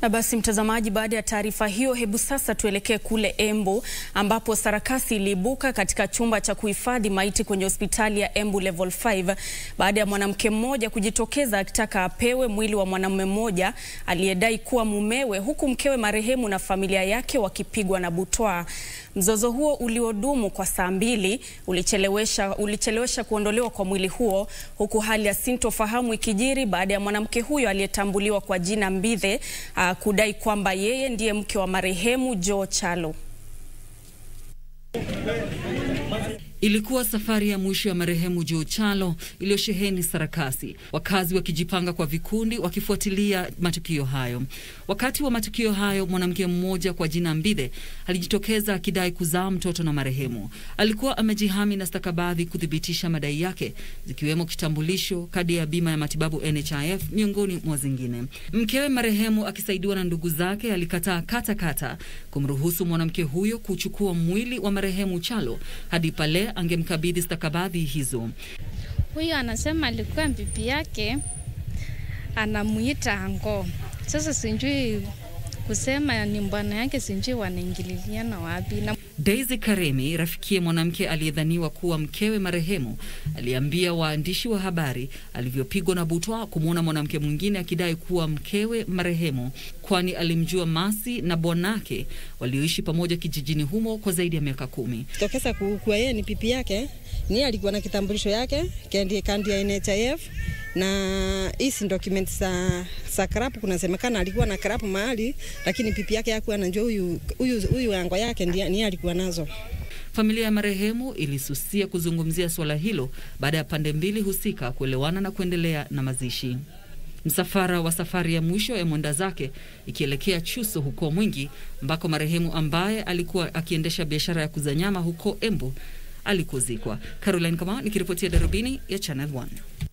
Na basi mtazamaji, baada ya taarifa hiyo, hebu sasa tuelekee kule Embu ambapo sarakasi iliibuka katika chumba cha kuhifadhi maiti kwenye hospitali ya Embu Level 5 baada ya mwanamke mmoja kujitokeza akitaka apewe mwili wa mwanamume mmoja aliyedai kuwa mumewe, huku mkewe marehemu na familia yake wakipigwa na butwaa. Mzozo huo uliodumu kwa saa mbili ulichelewesha, ulichelewesha kuondolewa kwa mwili huo huku hali ya sintofahamu ikijiri baada ya mwanamke huyo aliyetambuliwa kwa jina Mbithe uh, kudai kwamba yeye ndiye mke wa marehemu Joe Chalo. Ilikuwa safari ya mwisho ya marehemu Joe Chalo iliyosheheni sarakasi, wakazi wakijipanga kwa vikundi wakifuatilia matukio hayo. Wakati wa matukio hayo, mwanamke mmoja kwa jina Mbithe alijitokeza akidai kuzaa mtoto na marehemu. Alikuwa amejihami na stakabadhi kuthibitisha madai yake, zikiwemo kitambulisho, kadi ya bima ya matibabu NHIF, miongoni mwa zingine. Mkewe marehemu akisaidiwa na ndugu zake alikataa kata kata kumruhusu mwanamke huyo kuchukua mwili wa marehemu Chalo hadi pale angemkabidhi stakabadhi hizo. Huyo anasema alikuwa bibi yake anamuita ango. Sasa sijui kusema ni bwana yake, sijui wanaingililiana wapi na Daisy Karemi, rafikie mwanamke aliyedhaniwa kuwa mkewe marehemu, aliambia waandishi wa habari alivyopigwa na butwa kumwona mwanamke mwingine akidai kuwa mkewe marehemu, kwani alimjua Masi na bwanake walioishi pamoja kijijini humo kwa zaidi ya miaka kumi. tokeza kuwa yeye ni pipi yake, ni alikuwa na kitambulisho yake kandi kandi ya NHIF na hizi document za za karapu, kunasemekana alikuwa na karapu mahali, lakini pipi yake hakuwa anajua huyu huyu huyu ango yake ndiye ni alikuwa nazo. Familia ya marehemu ilisusia kuzungumzia suala hilo baada ya pande mbili husika kuelewana na kuendelea na mazishi. Msafara wa safari ya mwisho ya mwenda zake ikielekea Chuso huko Mwingi, ambako marehemu ambaye alikuwa akiendesha biashara ya kuza nyama huko Embu alikozikwa. Caroline Kama nikiripotia Darubini ya Channel 1.